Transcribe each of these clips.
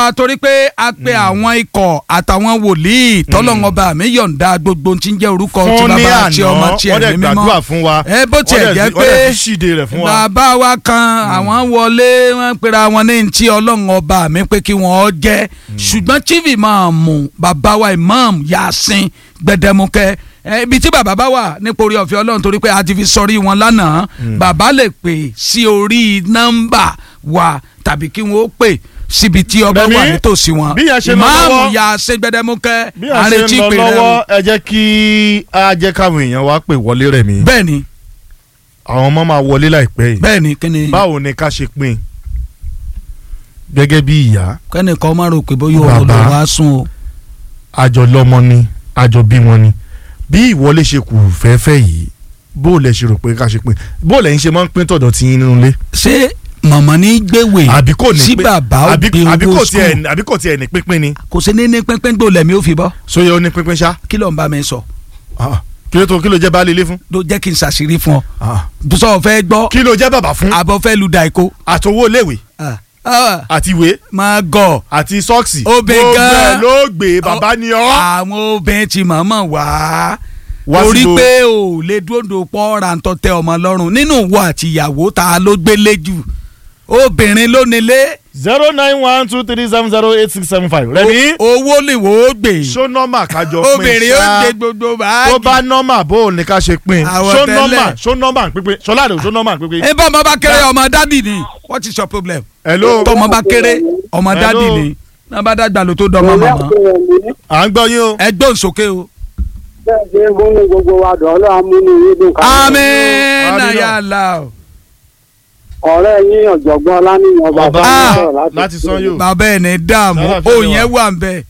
torí pé a pe àwọn ikọ̀ àtàwọn wòlíì tọ́lọ́ngọba mi yọ̀ǹda gbogbo tí ń jẹ́ orúkọ tí fún ní bàbá àti ọmọ àná tiẹ̀ wọ́n dẹ̀ ní mímọ́ gbàdúrà fún wa ẹ bó tiẹ̀ wọ́n dẹ̀ jẹ́ fi- wọ́n dẹ̀ pé fi ṣíde rẹ̀ fún wa. bàbá wa kan àwọn wọlé wọn pera wọn ní ntí ọlọ́run ọba mi pé kí wọ́n jẹ́ ṣùgbọ́n chief imam bàbá wa imam yasin gbẹdẹmukẹ ẹ, ibi tí bàbá bá wà nípa orí ọ̀fẹ́ ọlọ́run torí pé a ti fi sọrí wọn lánàá bàbá lè pè sí orí nọ́mbà wa tàbí kí wọ́n ó pè síbi tí ọba Bẹ́ẹ̀ni, wà nítòsí wọn bí yẹn ṣe lọ imam lọ́wọ́- yasin gbẹdẹmukẹ bí a ṣe àrètí ń lọ pè rẹ lọ́wọ́ o. ẹ jẹ́ kí a jẹ́ káwọn èèyàn wa pè wọlé rẹ̀ mí bẹ́ẹ̀ni àwọn ọmọ máa wọlé láìpẹ́ yìí bẹ́ẹ̀ni kí ni báwo ni ká ṣe pín gẹ́gẹ́ bí ìyá kẹ́nìkan má rò pé bóyá òun ló Bàbá. wá sùn o. àjọ lọ́mọ ni àjọ bí wọn ni bí ìwọlé ṣe kù fẹ́ẹ́fẹ́ yìí bó lẹ ṣe rò pé ká ṣe pín bó lẹ́yìn ṣe máa ń pín tọ̀dọ̀ tí yín nínú ilé ṣé màmá ní gbéwèé àbí kò ní sí pín- bàbá ó àbí- gbé àbí owó kò tiẹ̀ skul àbí kò tiẹ̀ ní pínpín ni kò sí ní ní pínpín gbò lẹ́mí ó fi bọ́ sóyè ó ní pínpín ṣá kí ló ń bá mi sọ Ah, kí ló tó kí ló jẹ́ baálé ilé fún ló jẹ́ kí n ṣàṣírí fún ọ Ah, sọ fẹ́ gbọ́ kí ló jẹ́ bàbá fún àbọ̀ fẹ́ lu dàìkó àtowó iléèwé àti ìwé máa gọ̀ àti sọ́ọ̀sì Obìnrin gan- gbogbo ẹ̀ ló gbé bàbá ni ọ́ àwọn obìnrin ti mọ̀ọ́mọ̀ wá Wá torí síbo? pé ò lè dúró pọ́ rántọ́ tẹ ọmọ lọ́rùn nínú ìwọ àti ìyàwó ta ló gbélé jù obìnrin ló nílé zero nine one two three seven zero eight six seven five rẹ̀mí owó lè wò ó gbé ṣó nọ́mà kájọ pín obìnrin ó ṣá gbé gbogbo báàgì tó bá nọ́mà bó o ní ká ṣe pín Àwọ̀ ṣó tẹ́lẹ̀. nọ́mà ṣó nọ́mà pínpín ṣọlá rẹ̀ ṣó nọ́mà pínpín. ẹ bá ọmọ bá kéré ọmọ dádì ni what is your problem hello tọmọ bá kéré ọmọ Hello. dádì ni náà bá dàgbà ló tó dọmọ màmá à ń gbọ́ yín o. ẹ gbóhùn sókè o. bẹ́ẹ̀ ṣe ń múnú gbogbo wa dùn ọlọ́run múnú yín dùn ká. àmín Àmín. nàyàlá o. ọ̀rẹ́ yín ọ̀jọ̀gbọ́n ọláníyàn ọba bàbá Ah, mi sọ̀rọ̀ láti san yóò. bàbá ẹ̀ ní dààmú Sára ó fẹ́rẹ̀ yẹn wá. wà ń bẹ̀.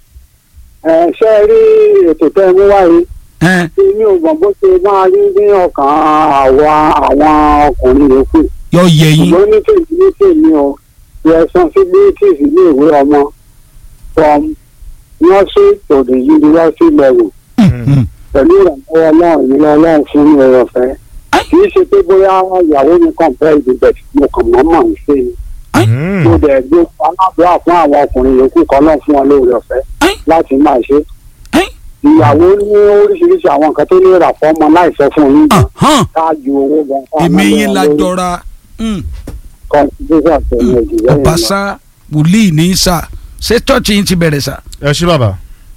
ẹ ṣe rí ètò tẹ́ ẹ mú wáyé ẹ tí mi ò mọ̀ bó ṣe máa rí ní ọkàn àwa àwọn ọkùnrin yòókù yọ yẹ yín. ṣùgbọ́n ní tèmi ní tèmi o responsibilities ilé ìwé ọmọ from nursery to the university level Mm. pẹ̀lú ìrànlọ́wọ́ ọlọ́run ìrànlọ́wọ́ ọlọ́run fún mi ọ̀rọ̀ fẹ́ kì í ṣe pé bóyá ìyàwó mi kàn fẹ́ ìdìbẹ̀ mo kàn mọ́ mọ̀ ń ṣe ni Mm. mo dẹ̀ gbé aláàbúrà fún àwọn ọkùnrin yòókù kan náà fún wọn lóore ọ̀fẹ́ Ẹ́n. láti máa ṣe. Ẹ́n. ìyàwó ní oríṣiríṣi àwọn nǹkan tó lè rà fọ́mọ láì sọ fún yín gan Ahán, ṣáájú owó gan. èmi yín la jọra Mm. kọ́ńtínẹ́sà tẹ̀lé ìdílé yẹn lọ. ọbaṣá wòlíì ní sà ṣé chọ́ọ̀chì yín ti bẹ̀rẹ̀ sà. ẹ ṣí bàbá.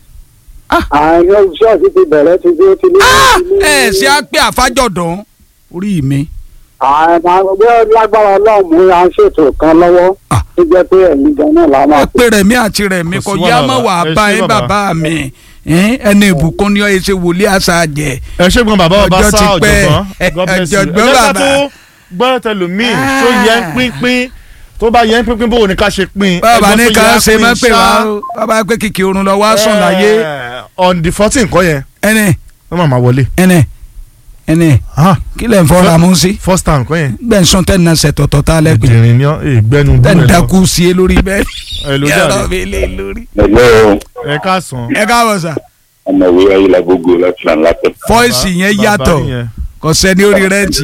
àwọn ṣọ́ọ̀ṣì ti bẹ̀rẹ̀ ti dé ti ní. ẹ ṣe á pé àfájọ̀dán orí mi. àwọn ọgbẹ́ lágbára ọlọ́run mú à ń ṣètò kan lọ́wọ́ Ah. tó jẹ́ pé ẹ̀yin gan náà la máa ẹ pé rẹ̀mí àti rẹ̀mí Kò kò sí yá wàhálà, mọ̀ wà ẹ bá ṣé ẹ bàbá. bàbá mi Ẹ́n, ẹni ìbùkún ni ọ ẹ ṣe wòlíì àṣà jẹ. ẹ ṣé gbọ́n bàbá ọba Ọjọ́ sá ti pẹ́. ọ̀jọ̀gbọ́n God bless you. Ọ̀jọ̀gbọ́n ẹ jẹ́ ká bàbá. tó gbọ́ tẹlòmíì Ah. tó yẹ ń pínpín tó bá yẹ ń pínpín bó o ní ká ṣe pín. bàbá ẹgbọ́n ní tó ká yẹ á ṣe pín má pè wá ṣá. o bàbá pé kìkì oorun lọ wá sùn láyé Eh, on the fourteen kọ́ yẹn ẹnì wọ́n máa máa wọlé. ẹnì ẹnì Ah, kí lẹ̀ ń fọ́ra mú sí first time kọ́ yẹn. gbẹ̀nsán tẹ̀ ń na ṣẹ̀ tọ̀tọ̀ tá a lẹ́ pé ìdìrín ni ọ́ ìgbẹ́nu tẹ̀ ń búrẹ̀ lọ. dákú sí e lórí bẹ́ẹ̀ ẹ ló yàrá jáde mi lé lórí. Hello, ẹ káàsán. ẹ káàbọ̀ sà ọmọwé ayélujágbogbo láti là ń látẹ̀. fọ́ìsì yẹn Bàbá yàtọ̀ nìyẹn. kò sẹ́ni orí rẹ́ǹtì.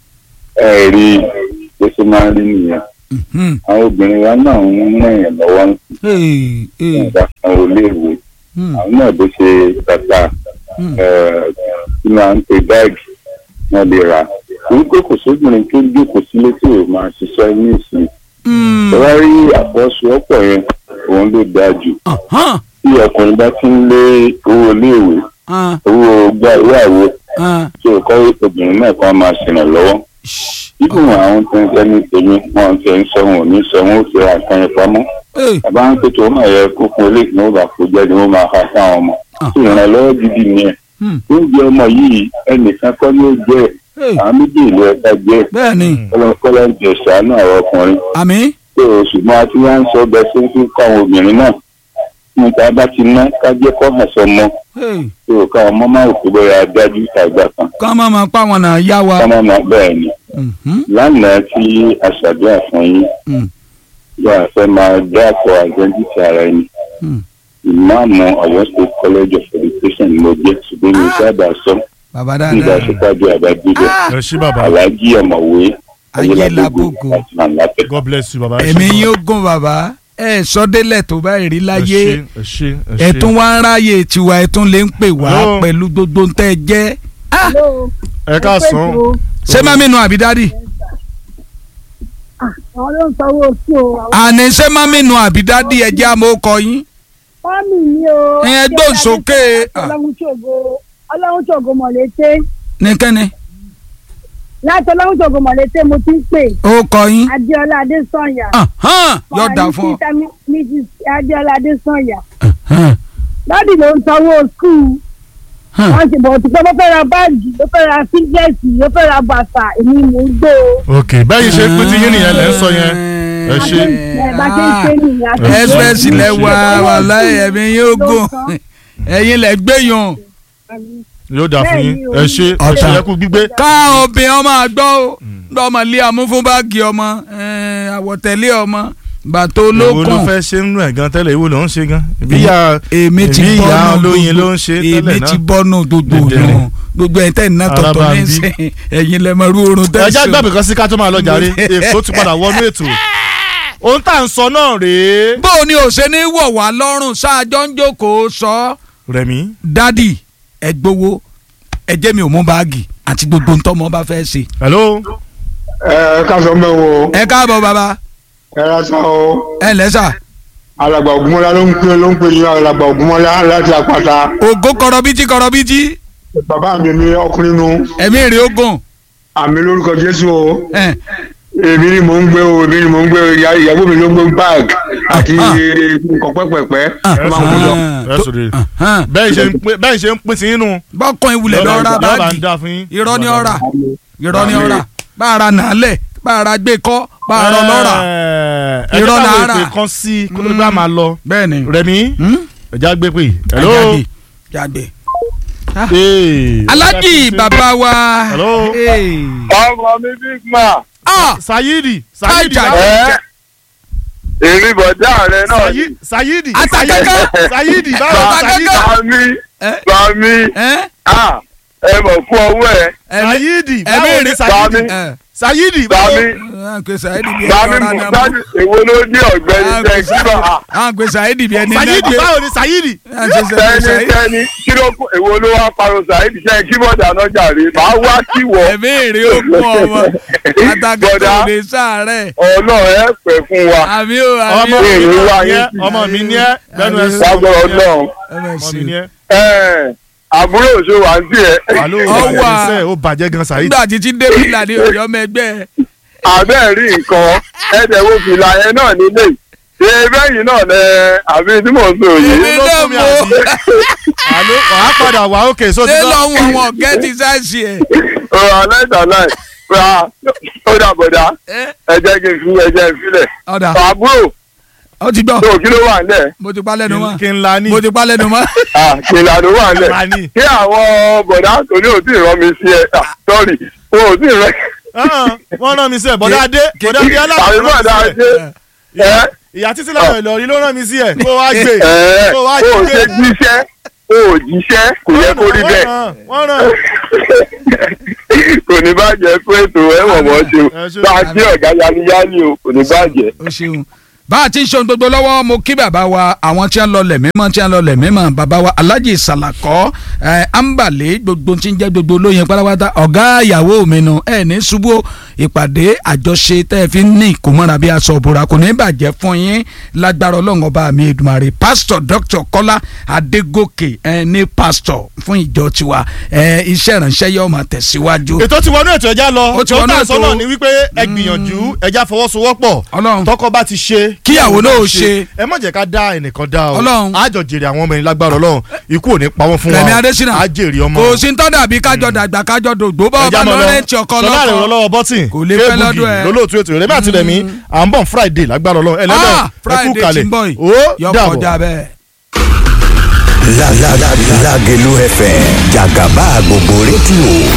ẹ rí bó ṣe máa ń rí nìyẹn Hmm. àwọn obìnrin wa náà ń ràn yàn lọ́wọ́ ń Hey, hey, sìn ìgbà kan ò léèwé hmm, àwọn náà bó ṣe tata hmm. kí máa ń pe báàgì wọn lè rà torí pé kò sóbìnrin tó jókòó sílé tí ò máa ṣiṣẹ́ ní ìsìn Hmm. ìwá rí àfọwọ́sowọ́pọ̀ yẹn òun ló dáa jù Ahán, tí ọkùnrin bá ti ń lé owó iléèwé ah, owó gbá ìwé àwo ah. tí ò kọ́ obìnrin náà kan máa ṣèrànlọ́wọ́ Shh. ibùn àwọn tó ń jẹ́ ní tèmi wọn ti ń sọ wọn ò ní sọ wọn ó fi ra nǹkan yẹn pamọ́ Hey, bàbá ń pètò wọn yẹ kó fún eléyìí ní wọn bá kó jáde wọn máa ha sáwọn ọmọ Ah. tí ìrànlọ́wọ́ gidi nìyẹn hmm, oúnjẹ ọmọ yìí ẹnìkan kọ́ ló jẹ́ hey. àwọn méjì ìlú ẹ̀ka jẹ́ bẹ́ẹ̀ ni kọ́lọ́kọ́lọ́ ń jẹ sàánú àwọn ọkùnrin àmì tó o ṣùgbọ́n a ti wá ń sọ bẹ́ẹ̀ sí fún kọ́ àwọn obìnrin náà níta bá ti ná kájẹ́ kọ́ hàn sọmọ Hey, tó o káwọn ọmọ máa kó bóyá dájú tàgbà kan kọ́ máa ma pa wọn náà yá wa. kọ́mọ́ máa bẹ́ẹ̀ ni Mhm, lánàá tí a ṣàdúrà fún yín hmm, bí a fẹ́ máa dáàpọ̀ àjẹ́ńtìtì ara ẹni hmm. ìmáàmù Ọ̀yọ́ State College of Education ló jẹ́ ṣùgbọ́n mi sábà sọ bàbá nígbà dáadáa. ṣèpàdé àbájúdé Ah, ẹ ṣí bàbá. aláàjì ọ̀mọ̀wé Ayélabógo. láti máa látẹ̀. God bless you bàbá. ẹ ṣé èmi bàbá. yóò gún bàbá ẹ sọdélẹ̀ tó báyìí rí láyé ẹ ṣe ẹ ṣe ẹ tún wá ń ráyè tiwa ẹ tún lè ń pè wá Hello. pẹ̀lú gbogbo ń tẹ́ ẹ jẹ́ Ah, Hello. ẹ káàsán ṣé mami nu àbí dádì àwọn ló ń sanwó sí o. àwọn àní ṣé mami nu àbí dádì ẹ jẹ́ àmọ́ ọkọ yín fámì mi o. Ẹ gbóhùn sókè. ọlọ́run ṣògo ọlọ́run ṣògo mọ̀lété nìkẹ́ni láti ọlọ́run ṣògo mọ̀lété mo ti ń pè ọkọ yín adéọlá adésànyà. Ahán, yóò dà fún ọ. mrs adéọlá adésànyà. Ahán, dádì ló ń sanwó skul. ahán. wọ́n ti bọ̀ tí pé mo fẹ́ ra báàgì mo fẹ́ ra sígẹ́ẹ̀tì mo fẹ́ ra bàtà èmi mò ń gbé o. ok bẹ́ẹ̀ ṣe pé ti yín nìyẹn lẹ́ ń sọ yẹn ẹ ṣe ẹ bá ṣe ń ṣe nìyẹn. àti Ẹ express ìwé lẹ wá ìwé wàhálà ìwé ẹ̀mí yóò ló gùn san. ẹ̀yin lẹ gbẹ̀yàn yóò dà fún yín ẹ ṣe ẹ Ọ̀tá. ṣe ẹ kú gbígbé ká obìnrin ọmọ àgbọ̀ ó lọ́mọ lé amú fún báàgì ọmọ eh, àwọ̀tẹ́lẹ̀ ọmọ bàtó èwo ló olókùn fẹ́ ṣe nínú ẹ̀ gan tẹ́lẹ̀ èwo ló ń ṣe gan ìbí ìyá èmi ti ìbí ìyá bọ́nù olóyin ló ń ṣe èmi tẹ́lẹ̀ ti náà bọ́nù gbogbo Dẹ̀dẹ̀rẹ̀. òyìn gbogbo ẹ̀ tẹ́ ẹ̀ náà tọ̀tọ̀ Araba ní ń bí. sẹ́yìn ẹ̀yin lẹ́mọ̀ rú oorun ẹjá tẹ́sán gbàgbé kan sí ká tó máa lọ jàre èkó ti padà wọnú ètò ohun tá à ń sọ náà rèé bó o ní òṣè ní wọ̀ wá lọ́rùn ṣáájọ́ ń jókòó sọ Rẹ̀mí dádì ẹ gbowó ẹ jẹ́ mi ò mú báàgì àti gbogbo ntọ́mọ bá fẹ́ ṣe. hello ẹ káàsán bẹ́ẹ̀ wo ẹ káàbọ̀ bàbá ẹ rásá o ẹ lẹ́sà alàgbà ògúnmọ́lá ló ń pè ló ń pè ní alàgbà ògúnmọ́lá láti àpáta ògo kọrọbítí kọrọbítí bàbá mi ní ọkùnrin nu ẹ̀mí èrè ogun àmì lórúkọ jésù o ẹ èmi ni mò ń gbé o èmi ni mò ń gbé o ìyá- ìyàwó mi ló ń gbé báàgì àti Ah. nǹkan pẹ́pẹ́pẹ́ Ah. tó máa ń kó lọ. ẹ sọ̀rọ̀ hàn. bẹ́ẹ̀ ṣe ń pín bẹ́ẹ̀ ṣe ń pín sí inú bọ́kàn ìwúlẹ̀ lọ ra yọba ń báàgì dá fún yín irọ́ ni ọ̀rà irọ́ ni ọ̀rà bá a ra nàálẹ̀ bá a ra gbé kọ́ bá a rọ lọ́ra ẹ Irọ́ jẹ́ káwọn náírà. èpè kan sí kó tó bá máa lọ bẹ́ẹ̀ ni Rẹ̀mí ẹ̀já gbé pè hello Jáde, jáde. Hey, alájì bàbá wa Hello. Hey. ọmọ mi big man. Ah, Sayidi Sayidi Kájà. báwo- ẹ èrè bọ̀dá rẹ náà ni. Sayi- Sayidi Atakẹ́kẹ́. Sayidi báwo Atakẹ́kẹ́. Sayidi Bàmí ẹ bàmí ẹ ah ẹ mọ̀ fún ọwọ́ ẹ. ẹ̀mí Sayidi ẹ̀mí báwo ni rí- Sayidi Bàmí ẹ Sayidi báwo bàmí à ń pè Saheed bí ẹni bàmí ọ̀rá ni mo a dájú mọ̀ èwo ló ní ọ̀gbẹ́ni à ń pè tẹ́ kí bá a. Saheed- à ń pè Saheed bí ẹni Sayidi nẹ́gbẹ́ báwo ni Sayidi à ń pè tẹ́ni Saheed tẹ́ni kí ló kó èwo ló wá parọ́ Saheed ṣe kí bọ̀dà náà jàre màá wá kí wọ́. ẹ̀mí èrè ogun ọmọ àtàkùn Bọ̀dá. lè sàárẹ̀ ọlọ́run ẹ pẹ́ fún wa àmì ò àmì ọmọ ò mi Èrè ni wá ẹ yín sí. ọmọ mi ni ẹ lẹ́nu ẹ sọ lágbọ́rọ̀ ọlọ́run. ẹ bẹ̀ ọmọ sí mi ni ẹ Ẹ, àbúrò òṣèlú à ń tiẹ̀. alo Ọwọ́ à. àìsẹ ó bàjẹ́ gan Sayidi nígbà títí débìlà ní ọ̀yọ́ mẹgbẹ́ àbẹ́ rí nǹkan ẹ̀dẹ̀ wo fìlà yẹn náà nílé ṣe bẹ́yìn náà lẹ àbí tí mò ń sọ yìí. Èmi ló náà fún mi mọ̀. àbí alo wàá padà wà ókè só ti ṣé lọ lọ́hùn àwọn ọ̀gẹ́ ti sáàsì ẹ̀ ọ̀rọ̀ alẹ́ ìdàlẹ́ ra ó dà bọ̀dà ẹ́ ẹ jẹ́ kí n fi ẹ jẹ́ n filẹ̀. ọ̀dà àbúrò ó ti gbọ́ tó kí ló wà nílẹ̀ mo ti pa lẹ́nu mọ́ kí n la ní mo ti pa lẹ́nu mọ́ kìlà ló wà la nílẹ̀ ní. kí àwọn bọ̀dà tó ní òtí ìrọ́ mi sí ẹ sọ́ọ̀rì wọn ò tí ì rẹ́ Ah, wọ́n rán mi sí ẹ̀ bọ́dá adé bọ́dá adé àbí aláàbò bọ̀dà rán mi sí ṣe ẹ̀ ẹ ìyá títí láwọn ìlọrin ló rán mi sí ẹ̀ kó wá gbé ẹ kó wá o ò gbé ṣe jíṣẹ́ o ò jíṣẹ́ kò yẹ kó rí bẹ́ẹ̀. wọ́n rán kò ní bàjẹ́ pé ètò ẹ̀wọ̀n mọ́ ṣe o Ẹ ṣé. bá a gbé ọ̀gá yáliyáli o kò ní bàjẹ́. o ṣeun bá a ti ń ṣe ohun gbogbo lọ́wọ́ mo kí bàbá wa àwọn tí wọ́n lọ lẹ̀ mímọ́ tí wọ́n lọ lẹ̀ mímọ́ bàbá wa alhaji salakọ ẹ ambale gbogbo tí ń jẹ́ gbogbo olóyin pátápátá ọ̀gá ìyàwó mi nu ẹ ní ṣubú o. ìpàdé àjọṣe tẹ́ ẹ fi ń ní ìkómọ́ra bí aṣọ òbúra kò ní bàjẹ́ fún yín lágbára ọlọ́run ọba mi Èdùmàrè pásítọ̀ dr kọ́lá adégòkè ẹ ní pásítọ̀ fún ìjọ tiwa ẹ iṣẹ́ ìránṣẹ́ yóò máa tẹ̀síwájú. ètò ti wọnú ètò ẹja lọ Ó ti wọnú tó tà ètò. sọ́nà ni wípé ẹ gbìyànjú ẹja fọwọ́sowọ́pọ̀ Ọlọ́run. tọkọ bá ti ṣe Kíyàwó náà ó ṣe. ẹ má jẹ́ ká dá ẹnìkan dá o Ọlọ́run. àjọ jèrè àwọn ọmọ yẹn lágbára Ọlọ́run ikú ò ní pa wọ́n fún wa Rẹ̀mí o. Adésínà. á jèrè ọmọ kò sí ń tọ́ dàbí kájọ dàgbà kájọ dògbò bá ọba mọ̀ lọ rẹ́ǹtì ọkọ Ṣọlá rẹ̀ lọ́kọ. lọ́wọ́ bọ́tìn Kò lè fẹ́ lọ́dún ẹ. lólóòtú ètò Rẹ̀mí àti Rẹ̀mí à ń bọ̀ Friday lágbára Ọlọ́run ẹlẹ́dẹ̀ Ah, Friday tí ń bọ̀ yìí ó yọ dàbọ̀. kọjá bẹ́ẹ̀. La la la Lágelú FM jàgàbá gbogbo rédíò